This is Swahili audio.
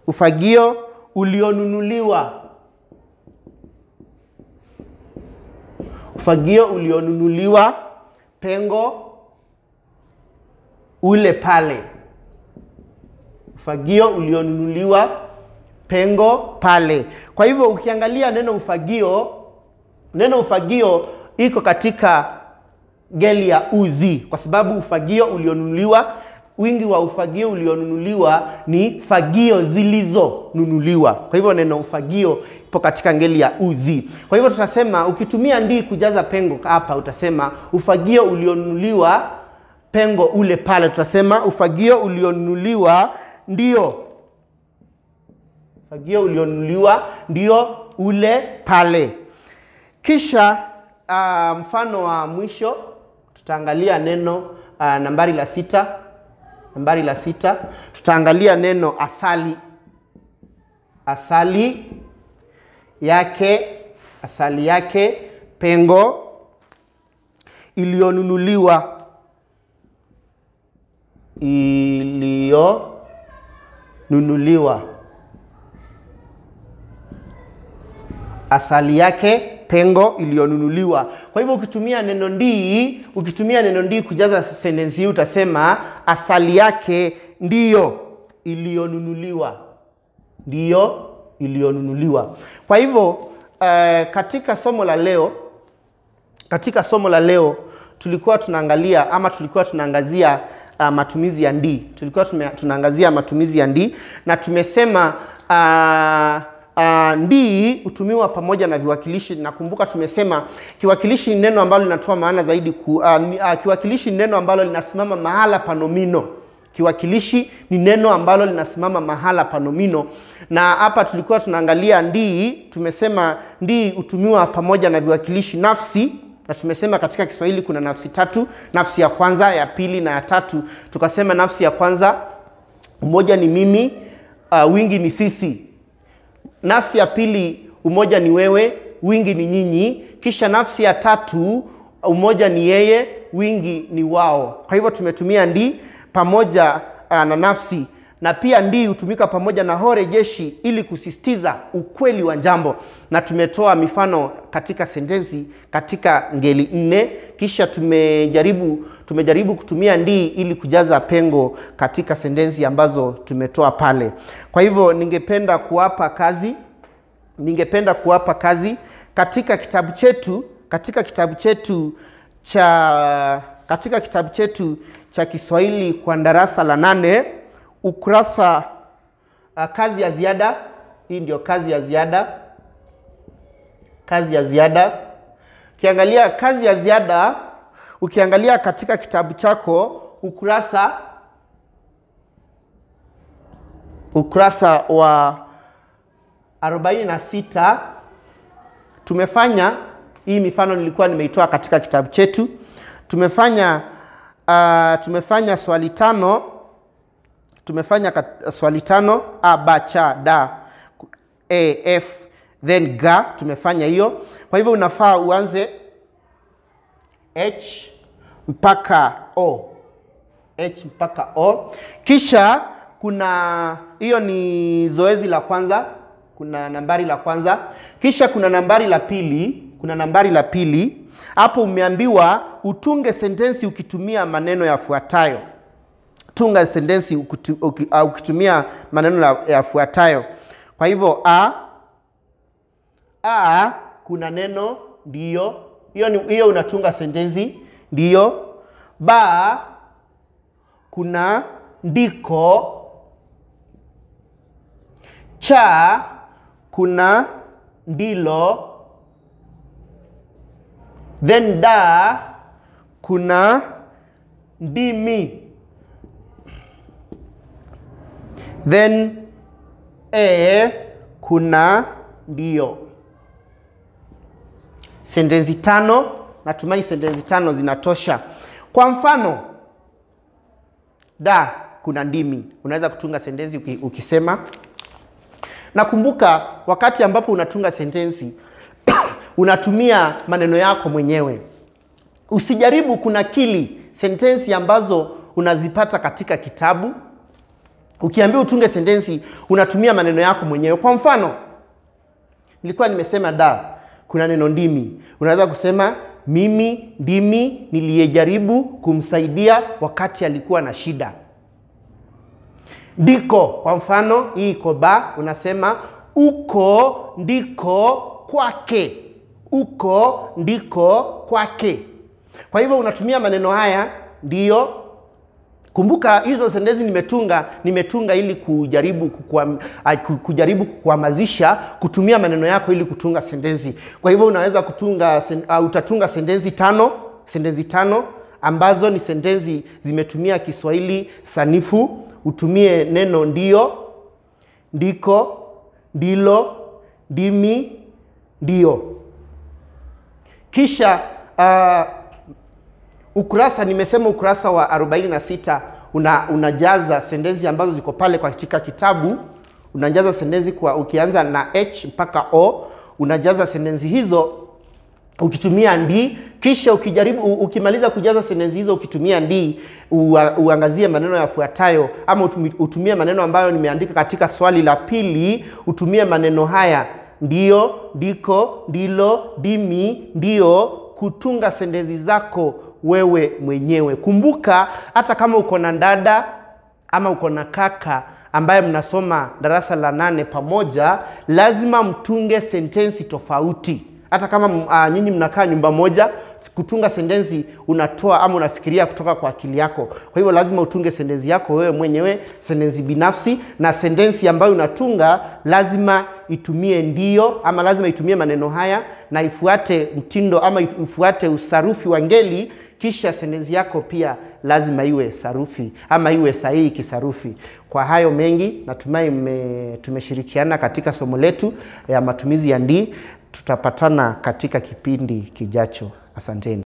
ufagio ulionunuliwa ufagio ulionunuliwa pengo ule pale ufagio ulionunuliwa pengo pale kwa hivyo ukiangalia neno ufagio neno ufagio iko katika ngeli ya uzi kwa sababu ufagio ulionunuliwa wingi wa ufagio ulionunuliwa ni fagio zilizonunuliwa kwa hivyo neno ufagio ipo katika ngeli ya uzi kwa hivyo tutasema ukitumia ndii kujaza pengo hapa utasema ufagio ulionunuliwa pengo ule pale tutasema ufagio ulionunuliwa ndio ufagio ulionunuliwa ndio ule pale kisha uh, mfano wa mwisho tutaangalia neno uh, nambari la sita nambari la sita tutaangalia neno asali asali yake asali yake pengo iliyonunuliwa iliyonunuliwa asali yake pengo iliyonunuliwa kwa hivyo ukitumia neno ndii ukitumia neno ndii kujaza sentensi hii utasema asali yake ndiyo iliyonunuliwa ndiyo iliyonunuliwa kwa hivyo uh, katika somo la leo katika somo la leo tulikuwa tunaangalia ama tulikuwa tunaangazia uh, matumizi ya ndii tulikuwa tume, tunaangazia matumizi ya ndii na tumesema uh, Uh, ndii hutumiwa pamoja na viwakilishi. Nakumbuka tumesema kiwakilishi ni neno ambalo linatoa maana zaidi ku, uh, uh, kiwakilishi ni neno ambalo linasimama mahala pa nomino. Kiwakilishi ni neno ambalo linasimama mahala pa nomino, na hapa tulikuwa tunaangalia ndii. Tumesema ndii hutumiwa pamoja na viwakilishi nafsi na tumesema katika Kiswahili kuna nafsi tatu, nafsi ya kwanza, ya pili na ya tatu. Tukasema nafsi ya kwanza, umoja ni mimi, uh, wingi ni sisi nafsi ya pili umoja ni wewe wingi ni nyinyi kisha nafsi ya tatu umoja ni yeye wingi ni wao kwa hivyo tumetumia ndi pamoja uh, na nafsi na pia ndii hutumika pamoja na hore jeshi ili kusisitiza ukweli wa jambo na tumetoa mifano katika sentensi katika ngeli nne kisha tumejaribu tumejaribu kutumia ndii ili kujaza pengo katika sentensi ambazo tumetoa pale kwa hivyo ningependa kuwapa kazi ningependa kuwapa kazi katika kitabu chetu katika kitabu chetu cha katika kitabu chetu cha Kiswahili kwa darasa la nane ukurasa uh, kazi ya ziada. Hii ndio kazi ya ziada, kazi ya ziada. Ukiangalia kazi ya ziada, ukiangalia katika kitabu chako ukurasa ukurasa wa 46 tumefanya hii mifano nilikuwa nimeitoa katika kitabu chetu. Tumefanya uh, tumefanya swali tano tumefanya kat, swali tano a b ch d e f then ga tumefanya hiyo kwa hivyo unafaa uanze h mpaka o h mpaka o kisha kuna hiyo ni zoezi la kwanza kuna nambari la kwanza kisha kuna nambari la pili kuna nambari la pili hapo umeambiwa utunge sentensi ukitumia maneno yafuatayo tunga sentensi ukitu- uki- uh, ukitumia maneno la- yafuatayo kwa hivyo a a kuna neno ndiyo hiyo ni- hiyo unatunga sentensi ndiyo ba kuna ndiko cha kuna ndilo then da kuna ndimi then e kuna ndio sentensi tano natumai sentensi tano zinatosha kwa mfano da kuna ndimi unaweza kutunga sentensi uki, ukisema nakumbuka wakati ambapo unatunga sentensi unatumia maneno yako mwenyewe usijaribu kunakili sentensi ambazo unazipata katika kitabu Ukiambiwa utunge sentensi, unatumia maneno yako mwenyewe. Kwa mfano, nilikuwa nimesema da, kuna neno ndimi. Unaweza kusema mimi ndimi niliyejaribu kumsaidia wakati alikuwa na shida. Ndiko, kwa mfano, hii iko ba, unasema uko ndiko kwake. Uko ndiko kwake. Kwa hivyo unatumia maneno haya ndiyo Kumbuka hizo sentensi nimetunga nimetunga ili kujaribu kukuam, kujaribu kukuhamasisha kutumia maneno yako ili kutunga sentensi. Kwa hivyo unaweza kutunga sen, uh, utatunga sentensi tano sentensi tano ambazo ni sentensi zimetumia Kiswahili sanifu. Utumie neno ndio, ndiko, ndilo, ndimi, ndio. Kisha uh, ukurasa nimesema ukurasa wa 46 una, unajaza sentensi ambazo ziko pale katika kitabu. Unajaza sentensi kwa ukianza na h mpaka o, unajaza sentensi hizo ukitumia ndi. Kisha ukijaribu ukimaliza kujaza sentensi hizo ukitumia ndi, uangazie maneno yafuatayo, ama utumie maneno ambayo nimeandika katika swali la pili. Utumie maneno haya ndio, ndiko, ndilo, ndimi, ndio, kutunga sentensi zako wewe mwenyewe. Kumbuka, hata kama uko na dada ama uko na kaka ambaye mnasoma darasa la nane pamoja, lazima mtunge sentensi tofauti. Hata kama uh, nyinyi mnakaa nyumba moja, kutunga sentensi unatoa ama unafikiria kutoka kwa akili yako. Kwa hivyo lazima utunge sentensi yako wewe mwenyewe, sentensi binafsi, na sentensi ambayo unatunga lazima itumie ndio ama lazima itumie maneno haya na ifuate mtindo ama ifuate usarufi wa ngeli. Kisha sentensi yako pia lazima iwe sarufi ama iwe sahihi kisarufi. Kwa hayo mengi, natumai mme, tumeshirikiana katika somo letu ya matumizi ya ndi. Tutapatana katika kipindi kijacho. Asanteni.